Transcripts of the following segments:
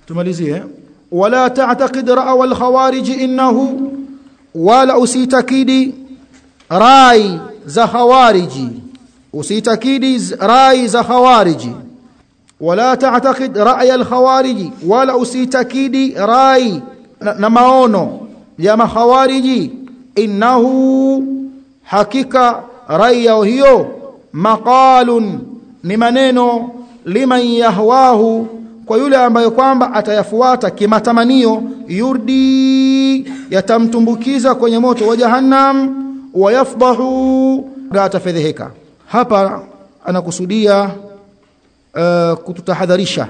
tumalizie wala ta'taqid ra'a al-khawarij innahu wala usitakidi rai za khawariji usitakidi rai za khawariji wala ta'taqid ra'y al-khawariji wala usitakidi rai na, na maono ya makhawariji innahu hakika rai yao hiyo maqalun ni maneno liman yahwahu kwa yule ambaye kwamba atayafuata kimatamanio yurdi yatamtumbukiza kwenye moto wa jahannam wayafdahu atafedheheka hapa anakusudia uh, kututahadharisha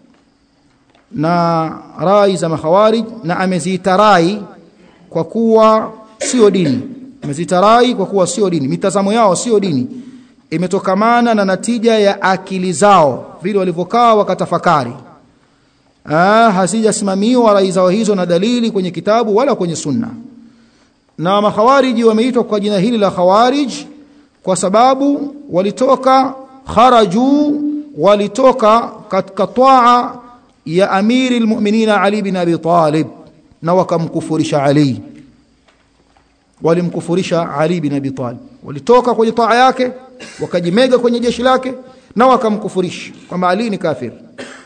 na rai za makhawarij na ameziita rai kwa kuwa sio dini ameziita rai kwa kuwa sio dini mitazamo yao sio dini imetokamana na natija ya akili zao vile walivyokaa wakatafakari ah hasijasimamiwa rai zao hizo na dalili kwenye kitabu wala kwenye sunna na makhawariji wameitwa kwa jina hili la khawarij kwa sababu walitoka kharaju walitoka katika taa ya amiri almu'minina Ali bin Abi Talib na wakamkufurisha Ali walimkufurisha Ali bin Abi Talib walitoka kwenye taa yake wakajimega kwenye jeshi lake na wakamkufurisha kwamba Ali ni kafiri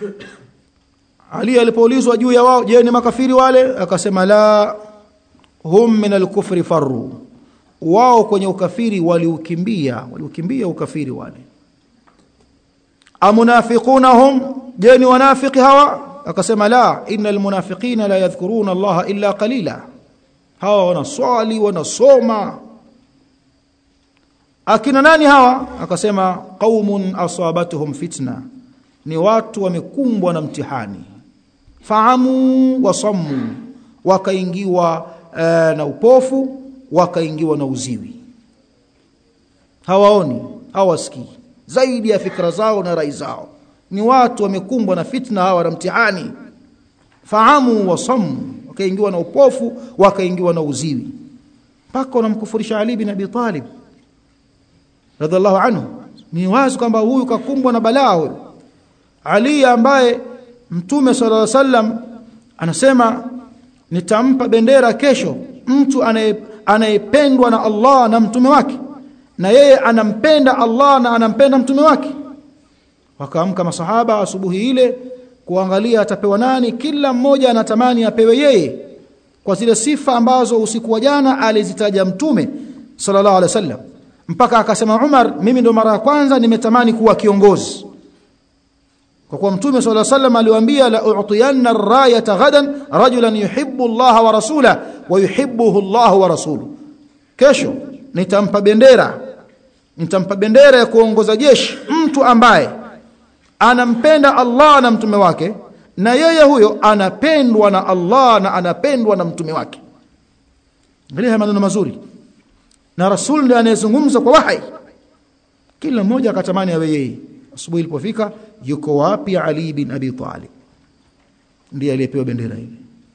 Ali alipoulizwa juu ya wao je ni makafiri wale akasema la hum min al-kufri farru wao kwenye ukafiri waliukimbia waliukimbia ukafiri wale amunafiquna hum je ni wanafiki hawa akasema la innal munafiqina la yadhkuruna Allah illa qalila hawa wanaswali wanasoma akina nani hawa akasema qaumun asabatuhum fitna ni watu wamekumbwa na mtihani fahamu wasammu wakaingiwa uh, na upofu wakaingiwa na uziwi hawaoni hawasikii zaidi ya fikra zao na rai zao ni watu wamekumbwa na fitna hawa na mtihani fahamu wasammu wakaingiwa na upofu wakaingiwa na uziwi mpaka wanamkufurisha Ali bin Abi Talib radhiallahu anhu ni wazi kwamba huyu kakumbwa na balaa huyu Ali ambaye mtume sallallahu alaihi wasallam anasema nitampa bendera kesho mtu anayependwa na Allah na mtume wake na yeye anampenda Allah na anampenda mtume wake wakaamka masahaba asubuhi ile kuangalia atapewa nani kila mmoja anatamani apewe yeye kwa zile sifa ambazo usiku wa jana alizitaja mtume sallallahu alaihi wasallam mpaka akasema Umar mimi ndo mara ya kwanza nimetamani kuwa kiongozi kwa kuwa mtume sallallahu alaihi wasallam aliwaambia la u'tiyanna ar-rayata ghadan rajulan yuhibbu Allah wa rasula wa yuhibbuhu Allah wa rasuluhu kesho nitampa bendera nitampa bendera ya kuongoza jeshi mtu ambaye anampenda Allah na mtume wake na yeye huyo anapendwa na Allah na anapendwa na mtume wake angalia maneno mazuri na rasul ndiye anayezungumza kwa wahi kila mmoja akatamani awe yeye asubuhi ilipofika yuko wapi Ali bin Abi Talib ndiye aliyepewa bendera ile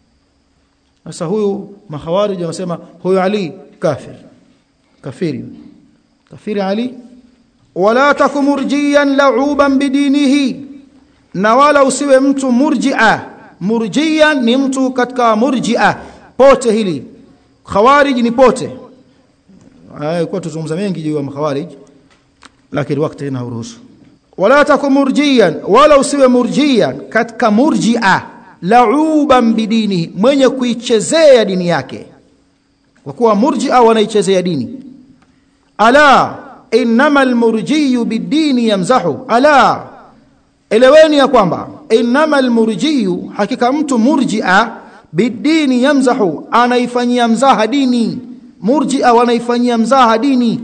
sasa huyu mahawarij wanasema huyu Ali kafir kafiri kafiri Ali wala takumurjiyan la'uban bidinihi na wala usiwe mtu murji'a murjiyan ni mtu katika murji'a pote hili khawarij ni pote haya kwa tuzungumza mengi juu ya khawarij lakini wakati ina uruhusu wala takumurjiyan wala usiwe murjiyan katika murji'a la'uban bidinihi mwenye kuichezea dini yake kwa kuwa murji'a wanaichezea dini ala innamal murjiyu bidini yamzahu ala eleweni ya kwamba innamal murjiyu hakika mtu murji'a bidini yamzahu anaifanyia mzaha dini murji'a wanaifanyia mzaha dini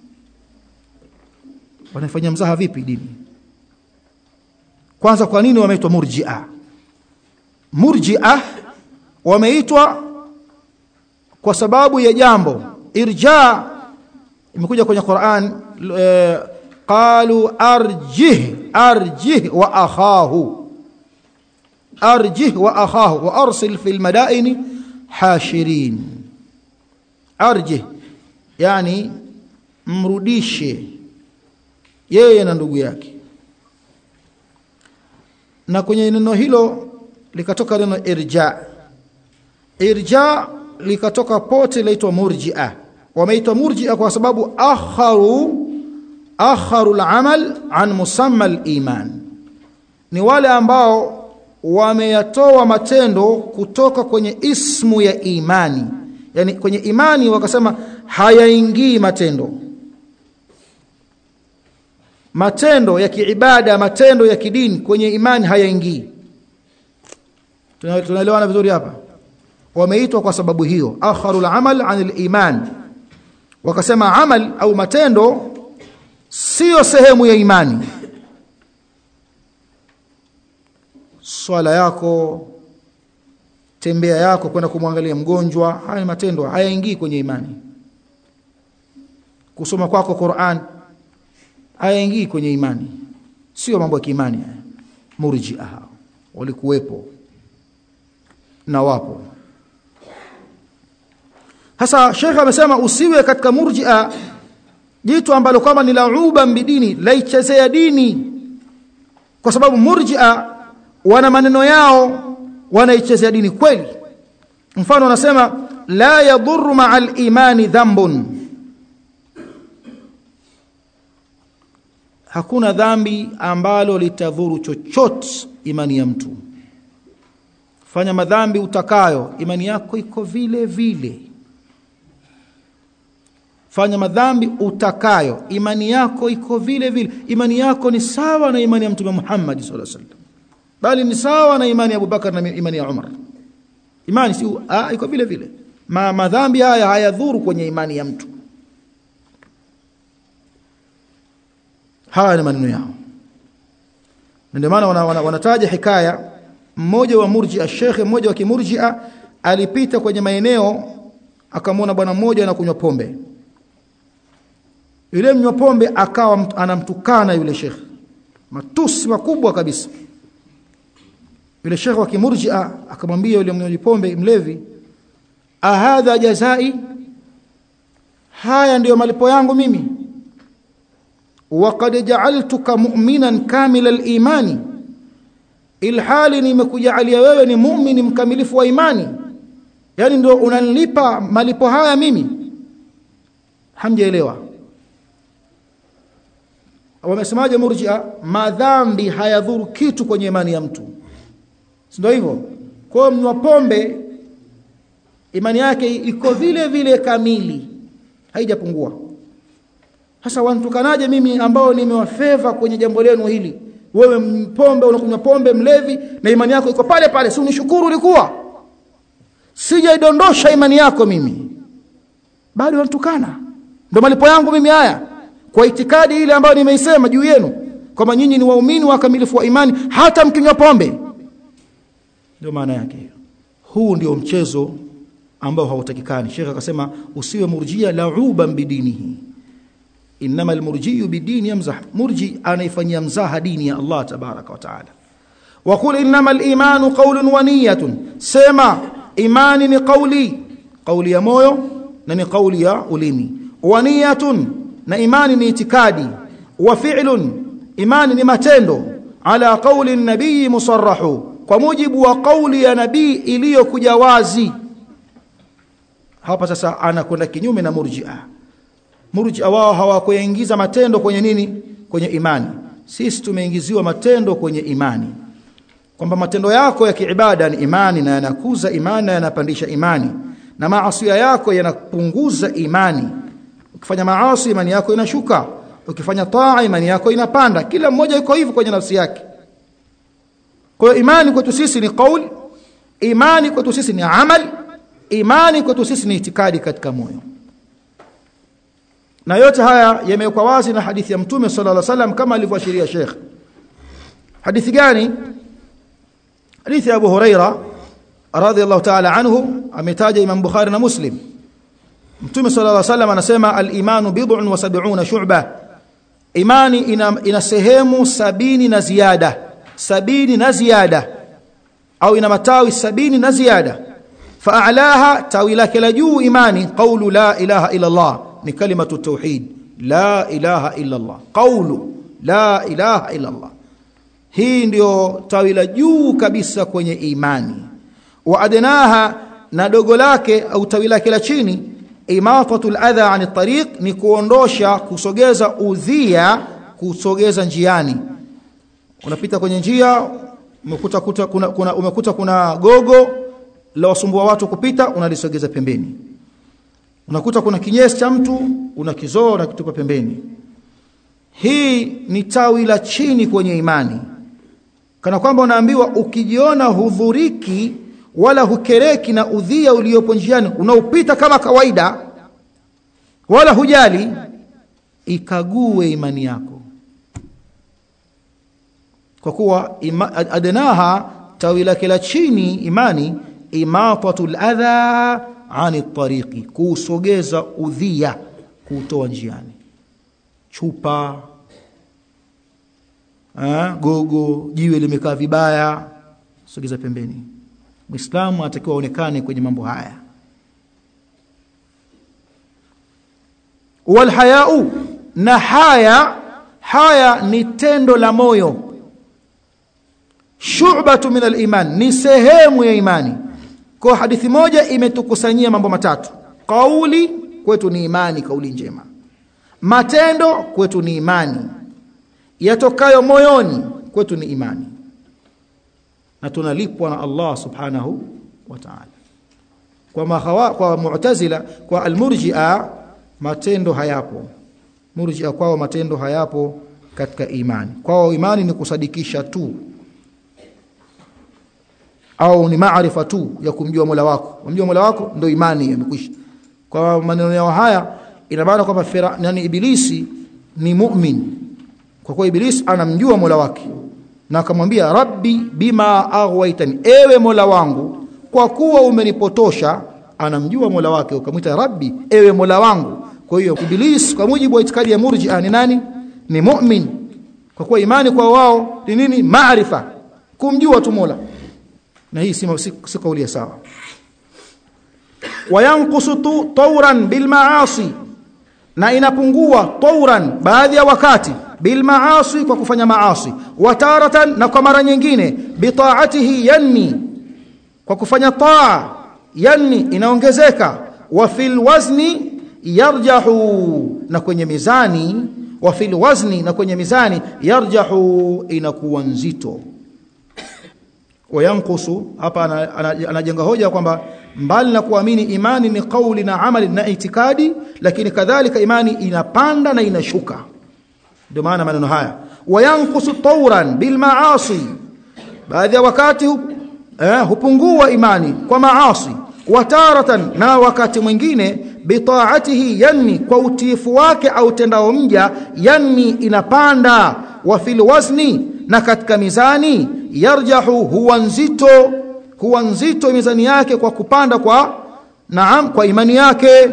wanaifanyia mzaha vipi dini kwanza kwa nini wameitwa murji'a murji'a wameitwa kwa sababu ya jambo irja imekuja kwenye Qur'an e, qalu arjih arjih wa akhahu arjih wa akhahu wa arsil fil madaini hashirin arjih yani mrudishe yeye na ndugu yake na kwenye neno hilo likatoka neno irja irja likatoka pote laitwa murjia wameitwa murjia kwa sababu akharu akharu al-amal an musamma al-iman ni wale ambao wameyatoa matendo kutoka kwenye ismu ya imani yani kwenye imani wakasema hayaingii matendo matendo ya kiibada matendo ya kidini kwenye imani hayaingii tunaelewana vizuri hapa wameitwa kwa sababu hiyo akharul amal anil iman wakasema amal au matendo sio sehemu ya imani swala yako tembea yako kwenda kumwangalia mgonjwa haya matendo hayaingii kwenye imani kusoma kwako Qur'an hayaingii kwenye imani sio mambo ya kiimani murji'a walikuwepo na wapo sasa Sheikh amesema usiwe katika murji'a jitu ambalo kama ni lauba mbidini laichezea dini kwa sababu murji'a wana maneno yao wanaichezea dini kweli mfano anasema la yadhurru ma'al imani dhanbun hakuna dhambi ambalo litadhuru chochote imani ya mtu fanya madhambi utakayo imani yako iko vile vile fanya madhambi utakayo imani yako iko vile vile imani yako ni sawa na imani ya mtume Muhammad sallallahu alaihi wasallam bali ni sawa na imani ya Abubakar na imani ya Umar imani si ah, iko vile vile Ma, madhambi haya hayadhuru kwenye imani ya mtu haya ni maneno yao ndio maana wanataja wana, wana hikaya mmoja wa murji'a shekhe mmoja wa kimurji'a alipita kwenye maeneo akamwona bwana mmoja anakunywa pombe yule mnywa pombe akawa anamtukana yule shekhe matusi makubwa kabisa yule shekhe wa kimurji'a akamwambia yule mnywaji pombe mlevi ahadha jazai haya ndiyo malipo yangu mimi waqad ja'altuka mu'minan kamila al-imani ilhali nimekujalia wewe ni muumini mkamilifu wa imani yani ndio unanilipa malipo haya mimi hamjaelewa wamesemaje murji'a madhambi hayadhuru kitu kwenye imani ya mtu ndio hivyo kwa mnywa pombe imani yake iko vile vile kamili haijapungua sasa wantukanaje mimi ambao nimewafeva kwenye jambo lenu hili wewe mpombe unakunywa pombe mlevi na imani yako iko pale pale si unishukuru ulikuwa sijaidondosha imani yako mimi bado wanatukana ndio malipo yangu mimi haya kwa itikadi ile ambayo nimeisema juu yenu kwamba nyinyi ni waumini wakamilifu wa imani hata mkinywa pombe ndio maana yake huu ndio mchezo ambao hautakikani Sheikh akasema usiwe murjia lauban bidinihi inma almurjiyu bidini yamzah murji anaifanyia mzaha dini ya Allah tabaraka wa taala wa qul inma alimanu qawlun wa niyyatun sema imani ni qawli qawli ya moyo na ni qawli ya ulimi wa niyyatun na imani ni itikadi wa fi'lun imani ni matendo ala qawli nabii musarrahu kwa mujibu wa qawli ya nabii iliyokuja wazi hapa sasa anakwenda kinyume na murji'a murji'a wao hawakuingiza matendo kwenye nini kwenye imani sisi tumeingiziwa matendo kwenye imani kwamba matendo yako ya kiibada ni imani na yanakuza imani na yanapandisha imani na maasi yako yanapunguza imani ukifanya maasi imani yako inashuka ukifanya taa imani yako inapanda kila mmoja yuko hivyo kwenye nafsi yake kwa hiyo imani kwetu sisi ni kauli imani kwetu sisi ni amali imani kwetu sisi ni itikadi katika moyo na yote haya yamewekwa wazi na hadithi ya mtume sallallahu alaihi wasallam kama alivyoashiria Sheikh hadithi gani hadithi ya Abu Huraira radhiyallahu ta'ala anhu ametaja Imam Bukhari na Muslim Mtume sallallahu alaihi wasallam anasema al-imanu bid'un wa sab'una shu'ba imani ina, ina sehemu sabini na ziada sabini na ziada au ina matawi sabini na ziada فاعلاها تاوي لك لجو ايماني قول لا اله الا الله ni kalimatu tauhid la ilaha illa Allah qawlu la ilaha illa Allah hii ndio tawi la juu kabisa kwenye imani wa adnaha na dogo lake au tawi lake la chini imatatul adha an tariq ni kuondosha kusogeza udhia kusogeza njiani unapita kwenye njia umekuta kuta, kuna, kuna, umekuta kuna gogo la wasumbua watu kupita unalisogeza pembeni unakuta kuna kinyesi cha mtu unakizoa unakitupa pembeni hii ni tawi la chini kwenye imani kana kwamba unaambiwa ukijiona hudhuriki wala hukereki na udhia uliopo njiani unaupita kama kawaida wala hujali ikague imani yako kwa kuwa ima, adnaha tawi lake la chini imani imatatul adha ani tariqi kusogeza udhia kutoa njiani chupa ha, gogo jiwe limekaa vibaya sogeza pembeni muislamu anatakiwa aonekane kwenye mambo haya walhayau na haya haya ni tendo la moyo shu'batu min al-iman ni sehemu ya imani kwa hadithi moja imetukusanyia mambo matatu kauli kwetu ni imani kauli njema matendo kwetu ni imani yatokayo moyoni kwetu ni imani na tunalipwa na Allah subhanahu wa ta'ala kwa mahawa, kwa mu'tazila kwa almurji'a matendo hayapo murji'a kwao matendo hayapo katika imani kwao imani ni kusadikisha tu au ni maarifa tu ya kumjua Mola wako kumjua Mola wako ndio imani imekwisha kwa maneno yao haya ina maana kwamba yani ibilisi ni mu'min kwa kuwa ibilisi anamjua Mola wake na akamwambia rabbi bima aghwaytani ewe Mola wangu kwa kuwa umenipotosha anamjua Mola wake ukamwita rabbi ewe Mola wangu kwa hiyo iblis kwa mujibu wa itikadi ya murji'a ni nani ni mu'min kwa kuwa imani kwa wao ni nini maarifa kumjua tu Mola na hii si, si, si kauli sawa wayanqusu tawran bil maasi na inapungua tawran baadhi ya wakati bil maasi kwa kufanya maasi wataratan na kwa mara nyingine bitaatihi yanmi kwa kufanya taa yanmi inaongezeka wa fil wazni yarjahu na kwenye mizani wa fil wazni na kwenye mizani yarjahu inakuwa nzito wayankusu hapa anajenga hoja kwamba mbali na kuamini imani ni kauli na amali na itikadi lakini kadhalika imani inapanda na inashuka ndio maana maneno haya wayankusu tawran bil maasi baadhi ya wakati eh, hupungua imani kwa maasi wataratan na wakati mwingine bitaatihi yanmi kwa utiifu wake au tendao mja yanmi inapanda wa fil wazni na katika mizani yarjahu huwa nzito huwa nzito mizani yake kwa kupanda kwa naam kwa imani yake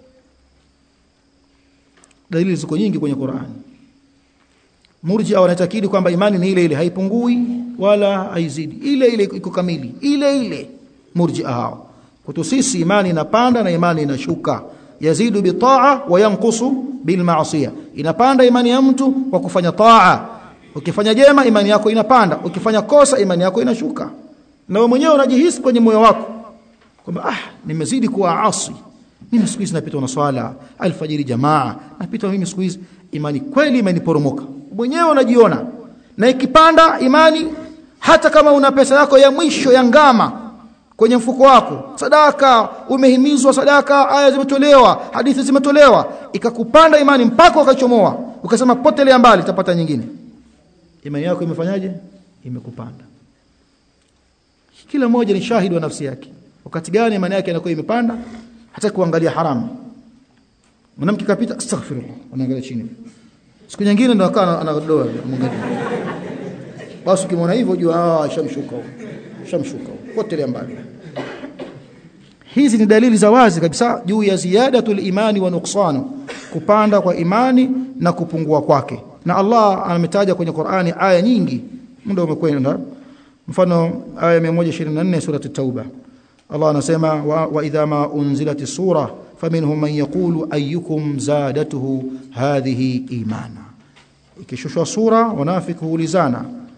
dalili ziko nyingi kwenye Qur'an murji'a wanatakidi kwamba imani ni ile ile haipungui wala haizidi ile ile iko kamili ile ile murji'a hao kwetu sisi imani inapanda na imani inashuka yazidu bitaa wa yanqusu bil ma'siyah inapanda imani ya mtu kwa kufanya taa ukifanya jema imani yako inapanda ukifanya kosa imani yako inashuka na wewe mwenyewe unajihisi kwenye moyo wako kwamba ah nimezidi kuwa asi mimi siku hizi napita na swala alfajiri jamaa napita mimi siku hizi imani kweli imeniporomoka mwenyewe unajiona na ikipanda imani hata kama una pesa yako ya mwisho ya ngama kwenye mfuko wako sadaka umehimizwa sadaka aya zimetolewa hadithi zimetolewa ikakupanda imani mpaka ukachomoa ukasema potelea mbali tapata nyingine imani yako imefanyaje imekupanda kila mmoja ni shahidi wa nafsi yake wakati gani imani yake inakuwa imepanda hata kuangalia haramu mwanamke kapita astaghfirullah anaangalia chini siku nyingine ndo akaa anadoa mwangalia basi ukimwona hivyo jua ah shamshuka shamshuka potelea mbali hizi ni dalili za wazi kabisa juu ya ziyadatul imani wa nuqsanu kupanda kwa imani na kupungua kwake na Allah ametaja kwenye Qur'ani aya nyingi muda umekwenda mfano aya 124 surati tauba Allah anasema wa, wa idha ma unzilati sura faminhum man yaqulu ayyukum zadatuhu hadhihi imana ikishushwa sura wanafiki huulizana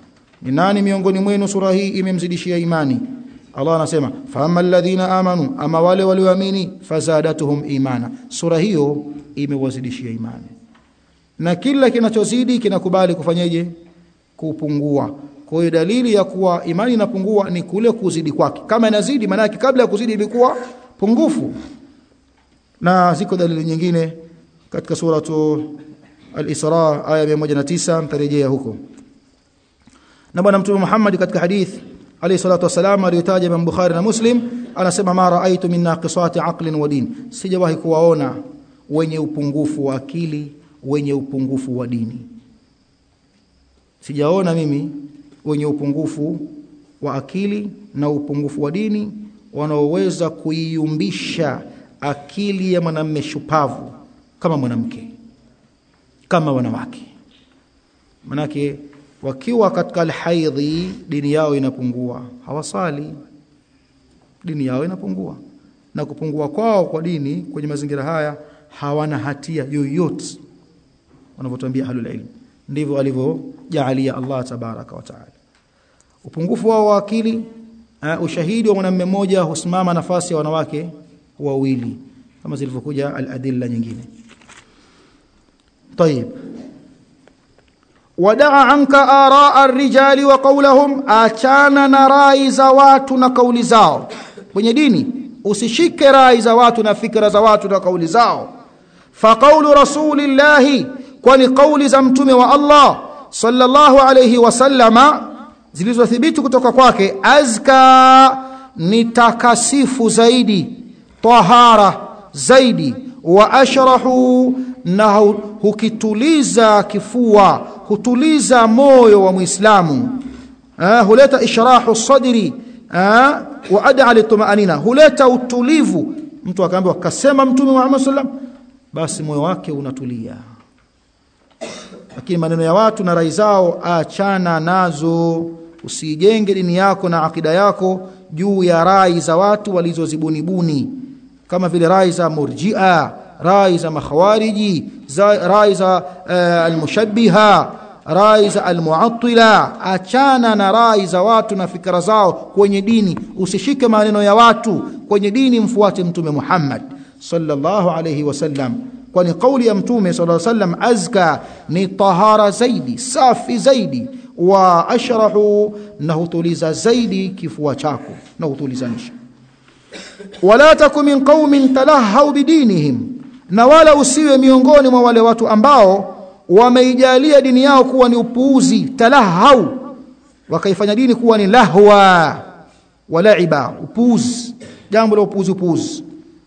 ni nani miongoni mwenu sura hii imemzidishia imani Allah anasema fama alladhina amanu ama wale walioamini fazadatuhum imana sura hiyo imewazidishia imani na kila kinachozidi kinakubali kufanyeje kupungua kwa hiyo dalili ya kuwa imani inapungua ni kule kuzidi kwake kama inazidi maana yake kabla ya kuzidi ilikuwa pungufu na ziko dalili nyingine katika suratu al-Isra aya 109 mtarejea huko na bwana mtume Muhammad katika hadith alayhi salatu wasalam aliyotaja Imam Bukhari na Muslim anasema ma raaitu min naqisati aqlin wa din sijawahi kuwaona wenye upungufu wa akili wenye upungufu wa dini sijaona mimi wenye upungufu wa akili na upungufu wa dini wanaoweza kuiumbisha akili ya mwanamume shupavu kama mwanamke kama wanawake manake wakiwa katika alhaidhi dini yao inapungua hawasali dini yao inapungua na kupungua kwao kwa dini kwenye mazingira haya hawana hatia yoyote wanavyotuambia ahlul ilm ndivyo alivyojaalia Allah tabaraka wa taala upungufu wao wa akili uh, ushahidi wa mwanamume mmoja husimama nafasi ya wanawake wawili kama zilivyokuja al-adilla nyingine طيب wadaa anka araa ar-rijali wa qawlahum achana na rai za watu na kauli zao kwenye dini usishike rai za watu na fikra za watu na kauli zao fa qawlu rasulillahi kwani kauli za mtume wa Allah sallallahu alayhi wasallama zilizothibiti kutoka kwake azka ni takasifu zaidi tahara zaidi wa ashrahu na hukituliza kifua hutuliza moyo wa muislamu huleta ishrahu sadri wa ad'a litumanina huleta utulivu mtu akaambiwa kasema mtume Muhammad sallam basi moyo wake unatulia lakini maneno ya watu na rai zao achana nazo usijenge dini yako na akida yako juu ya rai za watu walizozibunibuni kama vile rai za murji'a rai za makhawariji rai za uh, almushabbiha rai za almuattila achana na rai za watu na fikra zao kwenye dini usishike maneno ya watu kwenye dini mfuate mtume Muhammad sallallahu alayhi wasallam kwani kauli ya mtume sallallahu alayhi wasallam azka ni tahara zaidi safi zaidi wa ashrahu na hutuliza zaidi kifua chako na hutulizanisha wala taku min qaumin talahau bidinihim na wala usiwe miongoni mwa wale watu ambao wameijalia dini yao kuwa ni upuuzi talahau wakaifanya dini kuwa ni lahwa walaiba upuuzi jambo la upuuzi upuuzi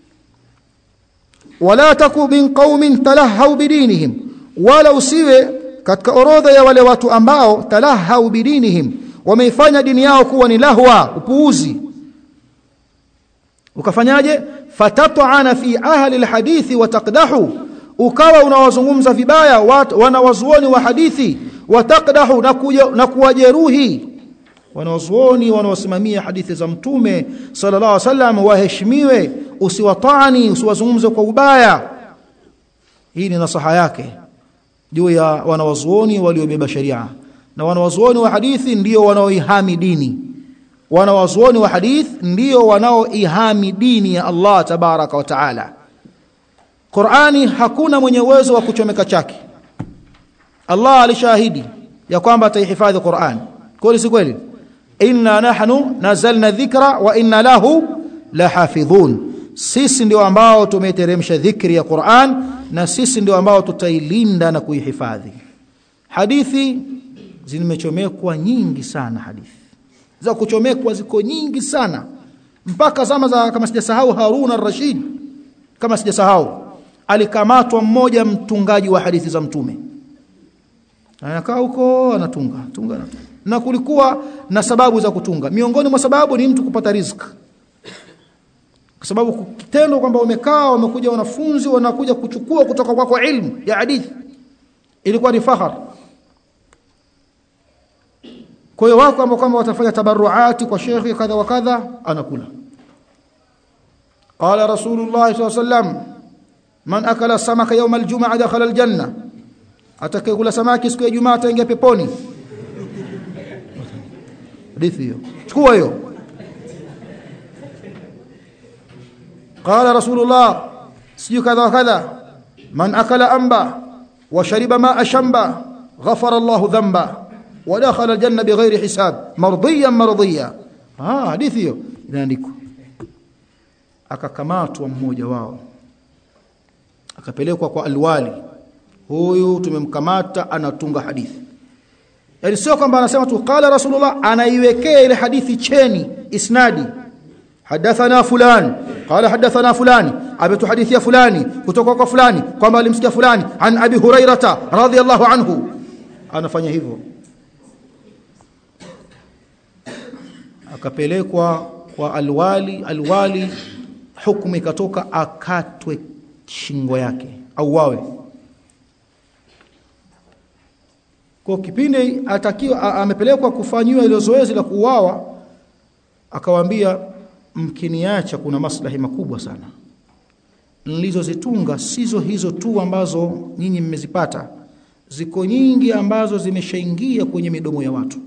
wala taku min qaumin talahau bidinihim wala usiwe katika orodha ya wale watu ambao talahau bidinihim wameifanya dini yao kuwa ni lahwa upuuzi ukafanyaje fatat'ana fi ahli alhadithi wa taqdahu ukawa unawazungumza vibaya wanawazuoni wa hadithi wataqdahu na kuwajeruhi wanawazuoni wanaosimamia hadithi za mtume sallallahu alaihi wasallam waheshimiwe usiwatani usiwazungumze kwa ubaya hii ni nasaha yake juu ya wanawazuoni waliobeba sharia na wanawazuoni wa hadithi ndio wanaoihami dini wanawazuoni wa hadith ndio wanaoihami dini ya Allah tabaraka wa taala Qur'ani hakuna mwenye uwezo wa kuchomeka chake Allah alishahidi ya kwamba ataihifadhi Qur'an kweli si kweli inna nahnu nazalna dhikra wa inna lahu lahafidhun sisi ndio ambao tumeteremsha dhikri ya Qur'an na sisi ndio ambao tutailinda na kuihifadhi hadithi zimechomekwa nyingi sana hadithi za kuchomekwa ziko nyingi sana mpaka zama za kama sijasahau Harun ar-Rashid kama sijasahau alikamatwa mmoja mtungaji wa hadithi za mtume anakaa huko anatunga tunga anatunga na kulikuwa na sababu za kutunga miongoni mwa sababu ni mtu kupata riziki kwa sababu kitendo kwamba umekaa wamekuja wanafunzi wanakuja kuchukua kutoka kwako kwa ilmu ya hadithi ilikuwa ni fahar kwa hiyo wako ambao kama watafanya tabarruati kwa shekhi kadha wa kadha anakula qala rasulullah sallallahu alaihi wasallam man akala samaka yawm aljum'a dakhala aljanna atakayekula samaki siku ya jumaa ataingia peponi hadithi hiyo chukua hiyo qala rasulullah siju kadha wa kadha man akala amba wa shariba ma'a shamba ghafara Allah dhanba wa dakhala aljanna bighairi hisab mardiyan mardiya ah hadithi hiyo inaandikwa akakamatwa mmoja wao akapelekwa kwa alwali huyu tumemkamata anatunga hadithi yani sio kwamba anasema tu qala rasulullah anaiwekea ile hadithi cheni isnadi hadathana fulani qala hadathana fulani ametuhadithia fulani kutoka kwa fulani kwamba alimsikia fulani an abi hurairata radhiyallahu anhu anafanya hivyo akapelekwa kwa alwali alwali hukumu ikatoka akatwe shingo yake au wawe kwa kipindi atakiwa amepelekwa kufanyiwa ile zoezi la kuuawa akawaambia mkiniacha kuna maslahi makubwa sana nilizozitunga sizo hizo tu ambazo nyinyi mmezipata ziko nyingi ambazo zimeshaingia kwenye midomo ya watu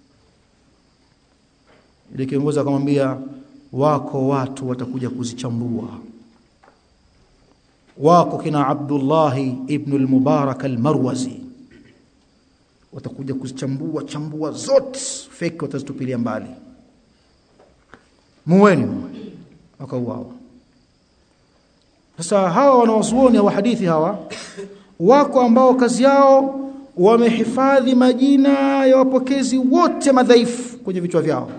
ile kiongozi akamwambia wako watu watakuja kuzichambua wako kina Abdullah ibn al-Mubarak al-Marwazi watakuja kuzichambua chambua zote fake watazitupilia mbali muweni wakauawa sasa hawa wanawazuoni wa hadithi hawa wako ambao kazi yao wamehifadhi majina ya wapokezi wote madhaifu kwenye vichwa vyao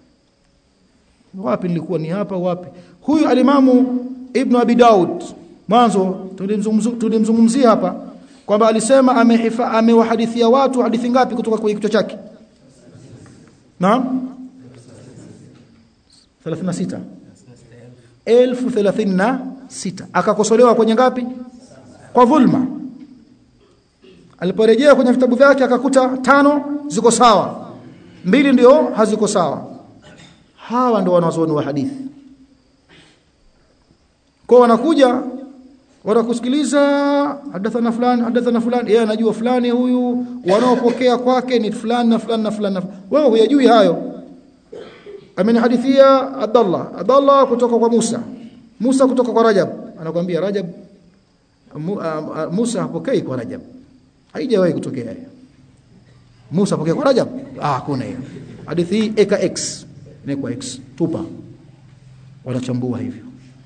wapi nilikuwa ni hapa wapi huyu alimamu ibn abi daud mwanzo tulimzungumzia hapa kwamba alisema amehifa amewahadithia watu hadithi ngapi kutoka kwenye kichwa chake naam 36 elfu 36 akakosolewa kwenye ngapi kwa dhulma aliporejea kwenye vitabu vyake akakuta tano ziko sawa mbili ndio haziko sawa hawa ndio wanazuoni wa hadithi kwa wanakuja wanakusikiliza hadathana fulani hadathana fulani yeye anajua fulani huyu wanaopokea kwake ni fulani na fulani na fulani wewe huyajui hayo amenihadithia Abdullah Abdullah kutoka kwa Musa Musa kutoka kwa Rajab anakuambia Rajab Musa hapokei kwa Rajab haijawahi kutokea hiyo Musa hapokea kwa Rajab ah hakuna hiyo hadithi hii eka x ni kwa x tupa wanachambua hivyo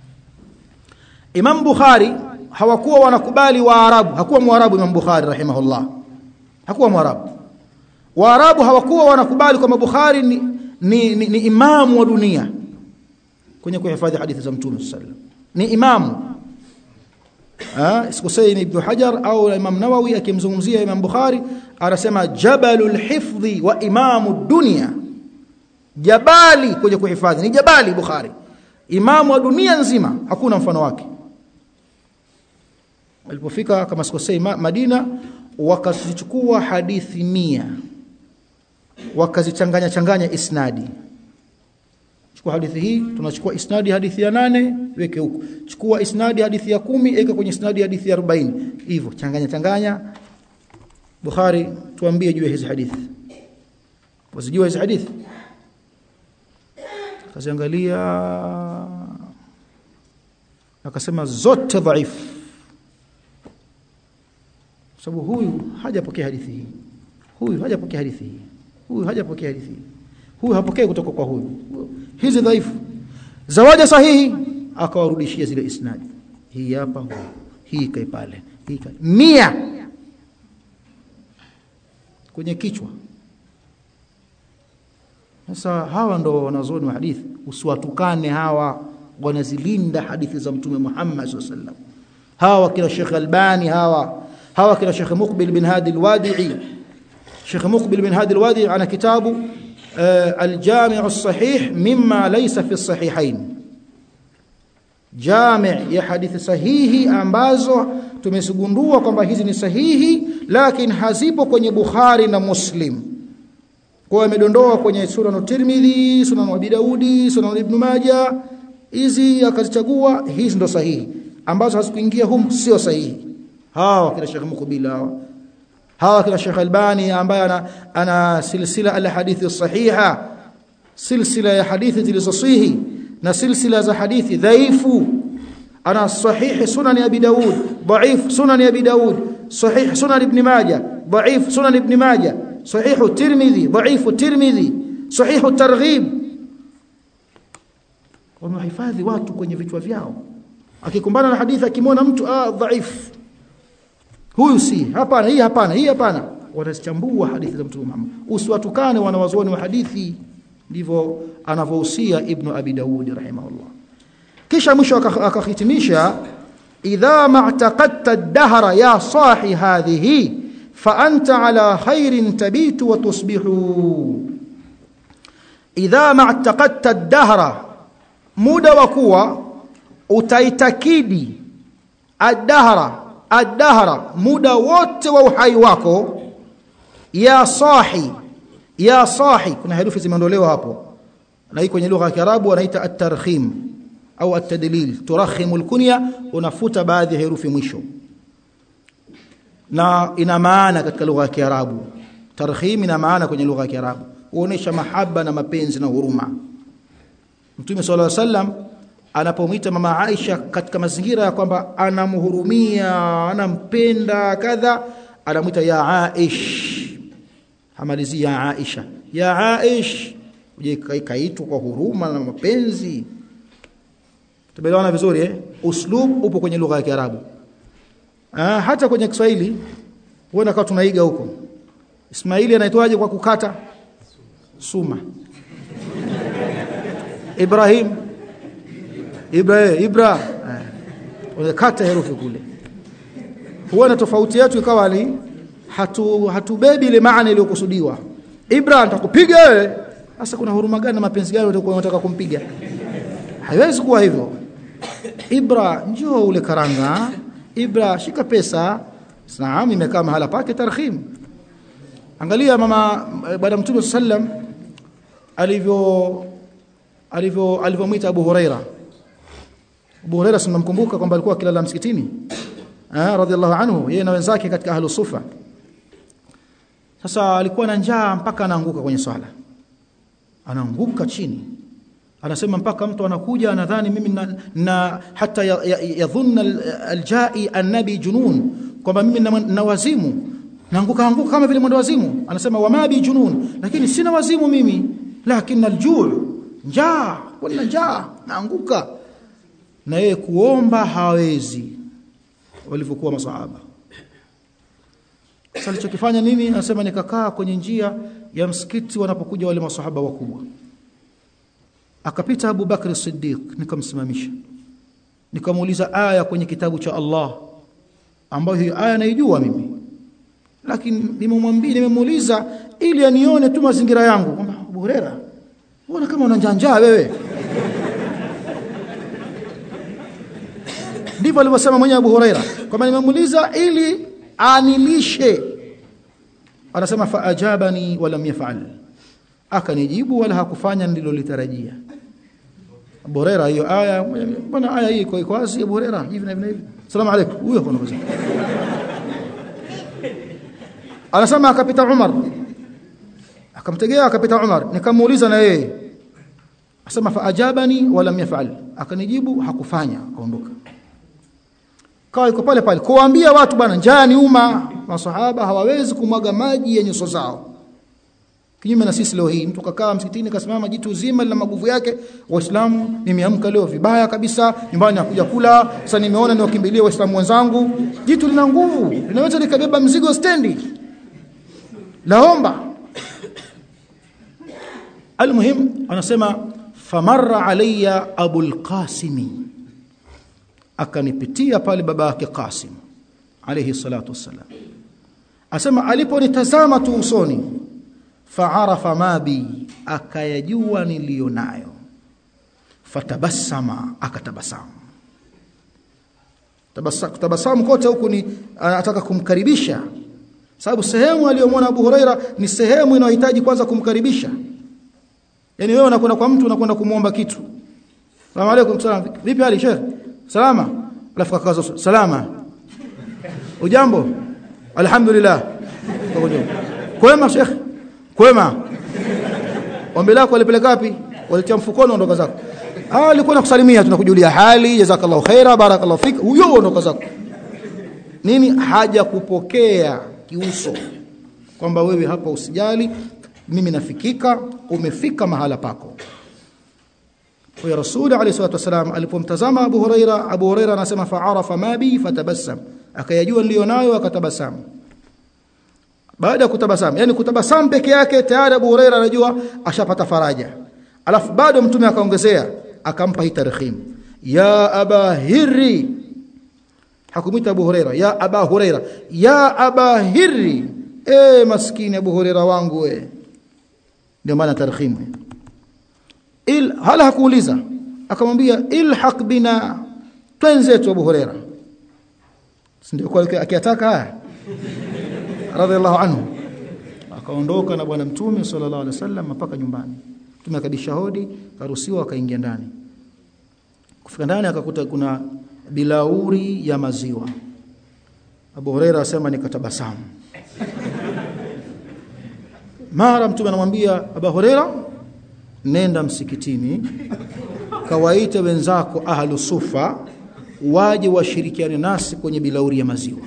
Imam Bukhari hawakuwa wanakubali Waarabu hakuwa Mwarabu Imam Bukhari rahimahullah hakuwa Mwarabu Waarabu hawakuwa wanakubali kwamba Bukhari ni, ni, ni, ni imamu wa dunia kwenye kuhifadhi hadithi za Mtume sallallahu ni imamu ah sikusei ni Ibn Hajar au Imam Nawawi akimzungumzia Imam Bukhari anasema jabalul hifdhi wa imamu dunia jabali kwenye kuhifadhi ni jabali Bukhari imamu wa dunia nzima hakuna mfano wake walipofika kama sikosei Madina wakazichukua hadithi mia wakazichanganya changanya isnadi chukua hadithi hii tunachukua isnadi hadithi ya nane weke huko chukua isnadi hadithi ya kumi weka kwenye isnadi hadithi ya 40 hivyo changanya changanya Bukhari tuambie juu ya hizi hadithi wazijua hizi hadithi kaziangalia akasema zote dhaifu sababu huyu hajapokea hadithi hii huyu hajapokea hadithi hii huyu hajapokea hadithi hii huyu hapokei kutoka kwa huyu hizi dhaifu zawaja sahihi akawarudishia zile isnadi hii hapa huyu hii kai pale hii kai mia kwenye kichwa sasa hawa ndo wanazoni wa hadithi usiwatukane hawa wanazilinda hadithi za mtume Muhammad sallallahu alaihi wasallam hawa kila Sheikh Albani hawa hawa kila Sheikh Muqbil bin Hadi al-Wadi'i Sheikh Muqbil bin Hadi al-Wadi'i ana kitabu al-Jami' as-Sahih mimma laysa fi as-sahihayn Jami' ya hadithi sahihi ambazo tumezigundua kwamba hizi ni sahihi lakini hazipo kwenye Bukhari na Muslim kwa amedondoa kwenye Sunan Tirmidhi, Sunan Abi Daudi, Sunan Ibn Majah hizi akazichagua hizi ndo sahihi ambazo hazikuingia humu sio sahihi hawa kila Sheikh Mukbil hawa hawa kila Sheikh Albani ambaye ana, ana silsila al hadithi sahiha silsila ya hadithi zilizosihi na silsila za hadithi dhaifu ana sahihi sunan abi daud dhaif sunan abi daud sahih sunan ibn majah dhaif sunan ibn majah sahih tirmidhi dhaif tirmidhi sahih targhib wamehifadhi watu kwenye vichwa vyao akikumbana na hadithi akimwona mtu ah dhaif huyu si hapana hii hapana hii hapana wanazichambua hadithi za mtume Muhammad usiwatukane wanawazuoni wa hadithi ndivyo anavyohusia ibn abi daud rahimahullah kisha mwisho akahitimisha idha ma'taqadta ad-dahra ya sahi hadhihi fa anta ala khairin tabitu wa tusbihu idha ma'taqadta ad-dahra muda wa kuwa utaitakidi ad-dahra ad-dahra muda wote wa uhai wako ya sahi ya sahi kuna herufi zimeondolewa hapo na hii kwenye lugha ya Kiarabu wanaita at-tarkhim au at-tadlil turakhimu al-kunya unafuta baadhi ya herufi mwisho na ina maana katika lugha ya Kiarabu tarkhim ina maana kwenye lugha ya Kiarabu huonesha mahaba na mapenzi na huruma Mtume صلى الله عليه وسلم anapomwita mama Aisha katika mazingira ya kwamba anamhurumia anampenda kadha anamwita ya Aish hamalizi ya Aisha ya Aish uje kaitwa kwa huruma na mapenzi tumeelewana vizuri eh uslub upo kwenye lugha ya Kiarabu ah hata kwenye Kiswahili huona kama tunaiga huko Ismaili anaitwaje kwa kukata suma Ibrahim Ibrahim Ibra unakata herufi kule huona tofauti yetu ikawa ni hatu hatubebi ile maana iliyokusudiwa Ibra nitakupiga wewe sasa kuna huruma gani na mapenzi gani unataka kumpiga haiwezi kuwa hivyo Ibra njoo ule karanga Ibra shika pesa naam imekaa mahala pake tarhim angalia mama baada mtume sallam alivyo alivyo alivyomwita Abu Huraira Abu Huraira tunamkumbuka kwamba alikuwa akilala msikitini ah radhiallahu anhu yeye na wenzake katika ahlu sufa sasa alikuwa na njaa mpaka anaanguka kwenye swala anaanguka chini anasema mpaka mtu anakuja anadhani mimi na, na hata yadhunna ya, ya aljai annabi junun kwamba mimi na, na wazimu naanguka anguka kama vile mwendo wazimu anasema wama bi junun lakini sina wazimu mimi lakini aljuu njaa kuna njaa naanguka na yeye kuomba hawezi walivyokuwa masahaba sasa alichokifanya nini anasema nikakaa kwenye njia ya msikiti wanapokuja wale masahaba wakubwa akapita Abu Bakr Siddiq nikamsimamisha nikamuuliza aya kwenye kitabu cha Allah ambayo hiyo aya naijua mimi lakini nimemwambia nimemuuliza ili anione tu mazingira yangu kwamba Abu Huraira unaona kama unanjanja wewe ndivyo alivyosema mwenye Abu Huraira kwamba nimemuuliza ili anilishe anasema fa ajabani walam yaf'al akanijibu wala hakufanya nililolitarajia Abu Huraira hiyo aya bwana aya hii iko wazi Abu Huraira hivi na hivi salamu alaykum huyo kuna mzee anasema akapita Umar akamtegea akapita Umar nikamuuliza na yeye asema fa ajabani walam yaf'al akanijibu hakufanya akaondoka kawa iko pale pale kuwaambia watu bwana njaa ni umma masahaba hawawezi kumwaga maji ya nyuso zao kinyume na sisi leo hii mtu kakaa msikitini kasimama jitu zima lina maguvu yake waislamu nimeamka leo vibaya kabisa nyumbani nakuja kula sasa nimeona niwakimbilie waislamu wenzangu jitu lina nguvu linaweza likabeba mzigo stendi laomba almuhim anasema famarra alayya abul qasimi akanipitia pale baba yake Qasim alayhi salatu wassalam asema aliponitazama tu usoni faarafa ma bi akayajua nilionayo fatabassama akatabasamu tabasamu kote huku ni anataka kumkaribisha sababu sehemu aliyomwona Abu Huraira ni sehemu inayohitaji kwanza kumkaribisha yani wewe unakwenda kwa mtu unakwenda kumuomba kitu Salamu alaykum salam vipi hali sheikh salama alafu kakaza salama ujambo alhamdulillah kwema sheikh kwema ombi lako walipeleka wapi walitia mfukoni ondoka zako ah alikuwa nakusalimia tunakujulia hali jazakallahu khaira barakallahu fik huyo ondoka zako nini haja kupokea kiuso kwamba wewe hapa usijali mimi nafikika umefika mahala pako kwa rasuli alayhi salatu wasalam alipomtazama Abu Huraira Abu Huraira anasema fa'arafa ma bi fatabassam akayajua nilionayo akatabasamu baada ya kutabasamu yani kutabasamu peke yake tayari Abu Huraira anajua ashapata faraja alafu bado mtume akaongezea akampa hii tarhim ya aba hirri hakumwita Abu Huraira ya aba Huraira ya aba hirri eh maskini Abu Huraira wangu we ndio maana tarhim il hala hakuuliza akamwambia ilhaq bina twenzetu Abu Huraira ndio kwa akiyataka haya radhiallahu anhu akaondoka na bwana mtume sallallahu alaihi wasallam mpaka nyumbani mtume akadisha hodi karuhusiwa akaingia ndani kufika ndani akakuta kuna bilauri ya maziwa Abu Huraira asema nikatabasamu mara mtume anamwambia Abu Huraira nenda msikitini kawaite wenzako ahlu sufa waje washirikiane nasi kwenye bilauri ya maziwa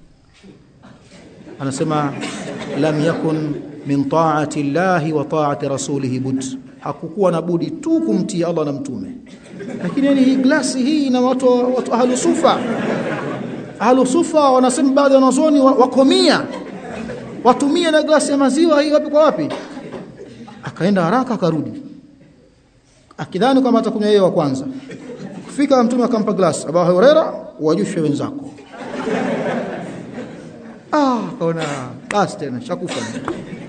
anasema lam yakun min ta'ati llahi wa ta'ati rasulih bud hakukuwa na budi tu kumtii Allah na mtume lakini yani hii glasi hii ina watu watu ahlu sufa ahlu sufa wanasema baadhi ya wanazuoni wakomia watumia na glasi ya maziwa hii wapi kwa wapi akaenda haraka akarudi akidhani kama atakunywa yeye wa kwanza kufika mtume akampa glasi Abu Huraira wajushe wenzako ah kaona basi tena shakufa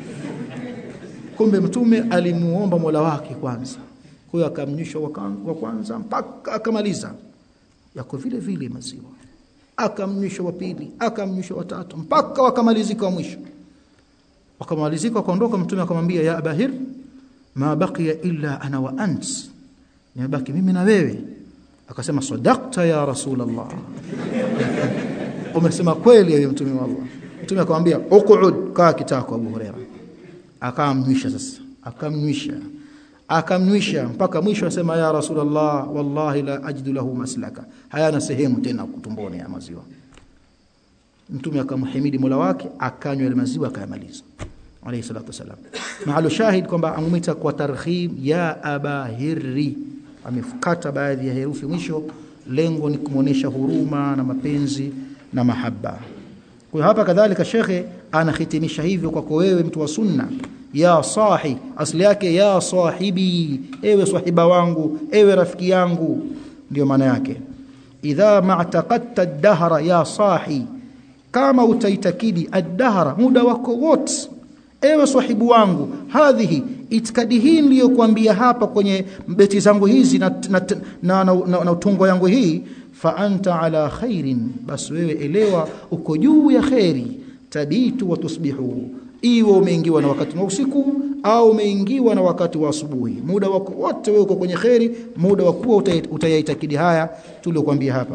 kumbe mtume alimuomba Mola wake kwanza kwa hiyo akamnyisha wa kwanza mpaka akamaliza yako vile vile maziwa akamnyisha wa pili akamnyisha wa tatu mpaka wakamalizika wa mwisho wakamalizika wakaondoka mtume akamwambia ya abahir ma baqiya illa ana wa ant nimebaki mimi na wewe akasema sadaqta ya rasulullah umesema kweli wewe mtume wa Allah mtume akamwambia uqud kaa kitako Abu Huraira akamnywisha sasa akamnywisha akamnywisha mpaka mwisho asema ya rasulullah wallahi la ajidu lahu maslaka hayana sehemu tena kutumboni ya maziwa mtume akamhimidi Mola wake akanywa ile maziwa akayamaliza alayhi salatu wasalam mahalo shahid kwamba amwita kwa tarhib ya abahirri amefukata baadhi ya herufi mwisho lengo ni kumuonesha huruma na mapenzi na mahaba kwa hapa kadhalika shekhe anahitimisha hivyo kwako wewe mtu wa sunna ya sahi asli yake ya sahibi ewe sahiba wangu ewe rafiki yangu ndio maana yake idha ma'taqadta ad-dahra ya sahi kama utaitakidi ad-dahra muda wako wote ewe sahibu wangu hadhihi itikadi hii niliyokuambia hapa kwenye beti zangu hizi na na, na, na, na, na utungo yangu hii fa anta ala khairin bas wewe elewa uko juu ya khairi tabitu wa tusbihu iwe umeingiwa na wakati wa usiku au umeingiwa na wakati wa asubuhi muda wako wote wewe uko kwenye khairi muda wa kuwa utayaitakidi haya tuliokuambia hapa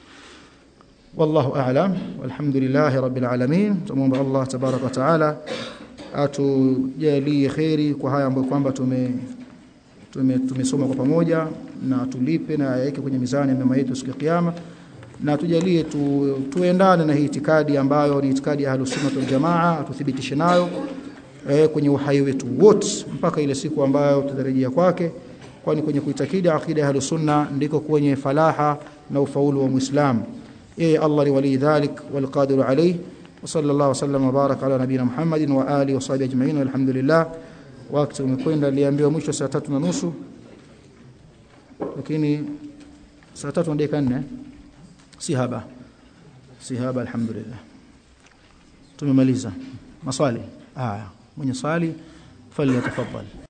wallahu a'lam walhamdulillahi rabbil alamin tumuomba Allah tabaraka wa taala atujalie khairi kwa haya ambayo kwamba tume tumesoma kwa pamoja na tulipe na yaweke kwenye mizani ya mema yetu siku ya kiyama na tujalie tu, tuendane na hii itikadi ambayo ni itikadi ya Ahlus Sunnah wal Jamaa atuthibitishe nayo e, kwenye uhai wetu wote mpaka ile siku ambayo tutarejea kwake kwani kwenye kuitakidi akida ya Ahlus Sunnah ndiko kwenye falaha na ufaulu wa Muislam yeye Allah ni wali dhalik wal qadir alayhi وصلى الله وسلم وبارك على نبينا محمد وآله وصحبه أجمعين والحمد لله wakati umekwenda aliambiwa mwisho saa tatu na nusu lakini saa tatu na dakika nne si haba si haba alhamdulillah tumemaliza maswali haya mwenye swali falyatafadhal